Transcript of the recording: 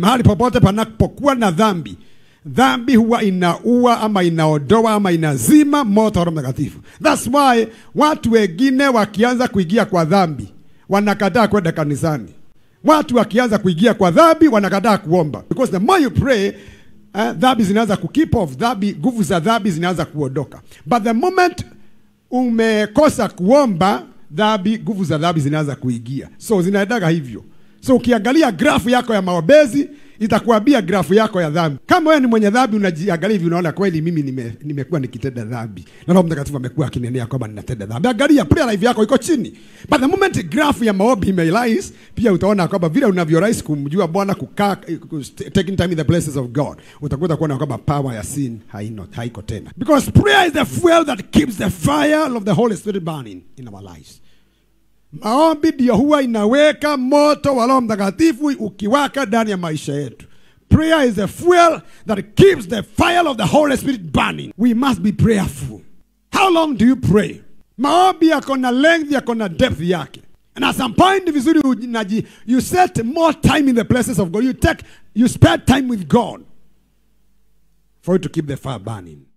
mahali popote panapokuwa na dhambi dhambi huwa inaua ama inaodoa ama inazima moto wa Roho Mtakatifu. That's why watu wengine wakianza kuingia kwa dhambi wanakataa kwenda kanisani. Watu wakianza kuingia kwa dhambi wanakataa kuomba, because the more you pray uh, dhambi zinaanza kukeep off, dhambi, nguvu za dhambi zinaanza kuondoka, but the moment umekosa kuomba, dhambi, nguvu za dhambi zinaanza kuingia, so zinaendaga hivyo. So ukiangalia grafu yako ya maombezi itakuambia grafu yako ya dhambi. Kama wewe ni mwenye dhambi, unajiangalia hivi, unaona kweli mimi nime, nimekuwa nikitenda dhambi na Roho Mtakatifu amekuwa akinenea kwamba ninatenda dhambi. Angalia prayer life yako iko chini, but the moment grafu ya maombi imerise, pia utaona kwamba vile unavyorise kumjua Bwana, kukaa taking time in the places of God, utakuta kuona kwamba power ya sin haino haiko tena, because prayer is the fuel that keeps the fire of the Holy Spirit burning in our lives. Maombi ndio huwa inaweka moto wa Roho Mtakatifu ukiwaka ndani ya maisha yetu. Prayer is the fuel that keeps the fire of the Holy Spirit burning. We must be prayerful. How long do you pray? Maombi yako na length, yako na depth yake. And at some point ni vizuri unaji, you set more time in the places of God. You take, you spend time with God for you to keep the fire burning.